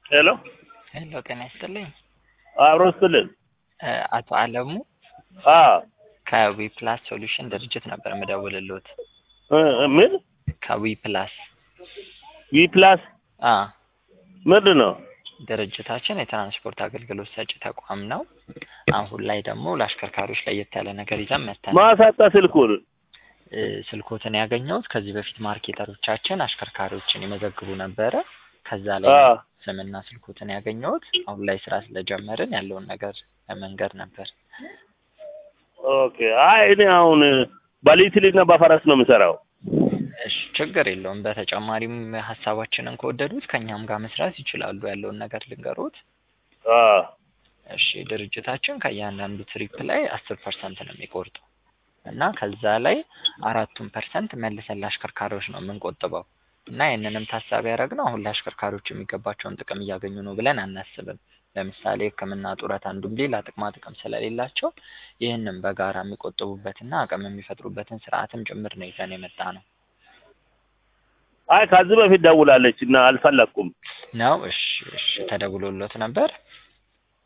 ሄሎ ሄሎ ጤና ይስጥልኝ። አብሮ ስትልን እ አቶ አለሙ አ ከዊ ፕላስ ሶሉሽን ድርጅት ነበር የምደውልልዎት። እ ምን ከዊ ፕላስ ዊ ፕላስ አ ምንድን ነው? ድርጅታችን የትራንስፖርት አገልግሎት ሰጪ ተቋም ነው። አሁን ላይ ደግሞ ለአሽከርካሪዎች ለየት ያለ ነገር ይዘን መጥተናል። ማሳጣ ስልኩን እ ስልኮትን ያገኘሁት ከዚህ በፊት ማርኬተሮቻችን አሽከርካሪዎችን ይመዘግቡ ነበረ። ከዛ ላይ አ ስምና ስልኮትን ያገኘሁት አሁን ላይ ስራ ስለጀመርን ያለውን ነገር ለመንገር ነበር። ኦኬ። አይ እኔ አሁን በሊትልና በፈረስ ነው የምሰራው። እሺ ችግር የለውም። በተጨማሪም ሀሳባችንን ከወደዱት ከእኛም ጋር መስራት ይችላሉ። ያለውን ነገር ልንገሮት። አ እሺ ድርጅታችን ከእያንዳንዱ ትሪፕ ላይ አስር ፐርሰንት ነው የሚቆርጠው እና ከዛ ላይ አራቱን ፐርሰንት መልሰን ለአሽከርካሪዎች ነው የምንቆጥበው እና ይህንንም ታሳቢ ያደረግነው አሁን ለአሽከርካሪዎች የሚገባቸውን ጥቅም እያገኙ ነው ብለን አናስብም። ለምሳሌ ሕክምና፣ ጡረት አንዱም ሌላ ጥቅማ ጥቅም ስለሌላቸው ይህንን በጋራ የሚቆጥቡበትና አቅም የሚፈጥሩበትን ስርዓትም ጭምር ነው ይዘን የመጣ ነው አይ ከዚህ በፊት ደውላለች እና አልፈለኩም። ነው። እሺ እሺ ተደውሎሎት ነበር?